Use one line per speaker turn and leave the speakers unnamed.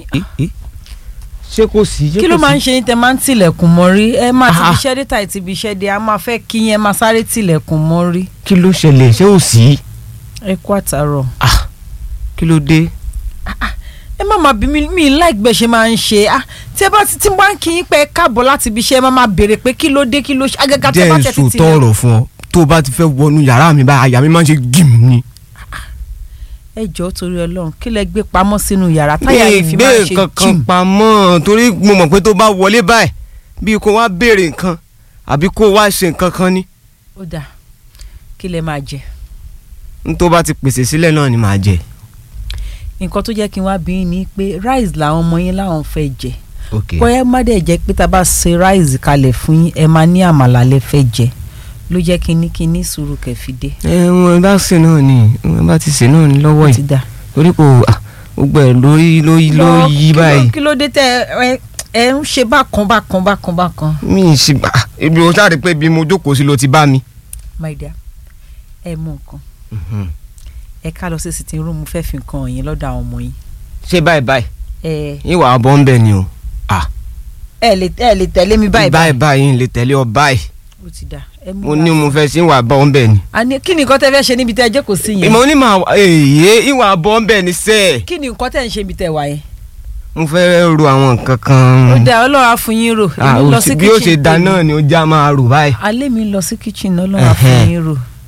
ẹ ẹ ṣé kò sí ṣé
kí ló
kò
máa ń
sí?
ṣe yín tẹ máa ń tilẹ̀kùn mọ́rí ẹ máa ti
Ah.
fi iṣẹ́ dé tàì ti fi iṣẹ́ dé a máa fẹ́ kí yín ẹ máa sáré tilẹ̀kùn mọ́rí
kí ló ṣẹlẹ̀ ṣé ò sí
ẹ kú àtàrọ̀.
Ah, kí ló dé
ẹ má máa bí mi mi like bẹ́ẹ̀ ṣe máa ń ṣe ah tí ẹ bá ti tí mo bá ń kí yín pé ẹ káàbọ̀ láti ibi iṣẹ́ ẹ má máa béèrè pé kí ló dé kí ló ṣe agaga tí ẹ
jẹ́
bá
ń
tẹ̀ ti
sòótọ́ ọ̀rọ̀ fún ọ tó o bá ti fẹ́ wọnú yàrá mi báyìí àyà mi máa ń ṣe gìm ni.
ẹ jọ̀ọ́ torí Ọlọ́run kí lẹ gbé pamọ́ sínú yàrá táyà
mi
yìí fi
gbé
máa ṣe
kankan
jìm
pamọ́ torí mo mọ̀ pé tó bá wọlé báyìí bí kò wá béèrè nǹkan àbí kò wá ṣe nǹkan kan ni
ó dà kí lẹ máa jẹ
n tó bá ti pèsè sílẹ̀ náà ni màá jẹ.
nǹkan tó jẹ́ kí n wá bí yín ni pé rice làwọn ọmọ yín láwọn fẹ́ jẹ
ok
bóyá má dẹ̀ jẹ́ pé tá a bá ṣe rice kalẹ̀ fún yín ẹ máa ní àmàlà lẹ fẹ́ jẹ ló jẹ́ kí n ní kí n ní sùúrù kẹfìdé
ẹ wọn bá ṣe náà ni wọn bá ti ṣe náà ni lọ́wọ́
ó
yìí
ti dà.
torí kò ah, gbogbo ẹ̀ lórí lórí ló
Lọ,
yí
kí ló-
báyìí
kí ló dé tẹ ẹ ẹ ń ṣe bákan bákan bákan bákan.
mi ì ṣe gbà ibi o sáré pé bí mo jókòó sí ló ti bá mi.
my dear ẹ mú nǹkan ẹ ká lọ sí sitting room mo fẹ́ fi nǹkan yín lọ́dọ̀ àwọn ọmọ yín.
ṣé báyìí báyìí
ẹ
ìwà ọbọ̀ ń bẹ̀ ni o
ẹ lè ẹ lè tẹ̀lé mi báyìí
báyìí báyìí ń lè tẹ̀lé ọ báyìí
ó ti dà ẹ mú
mo
wá.
ní mo fẹ́ sí ìwà ọbọ̀ ń bẹ̀ ni.
àní kí ni nǹkan tẹ́ fẹ́ ṣe níbi tẹ́ ẹ jókòó sí yẹn
mo ní màá èyí ìwà ọbọ̀ ń bẹ̀ ni sẹ́ẹ̀.
kí ni nǹkan tẹ́ ń ṣe níbi tẹ́ wà yẹn.
mo fẹ́ ro àwọn nǹkan kan.
ó dà ọlọ́run á fún yín rò
Ah,
èmi lọ
ó
sí
sì- bí ó ṣe
kitchen
da
tèmi.
náà ni ó já máa rò báyìí.
alẹ́ mi lọ sí kitchen ọlọ́run á fún
Ẹhẹ́n.
yín rò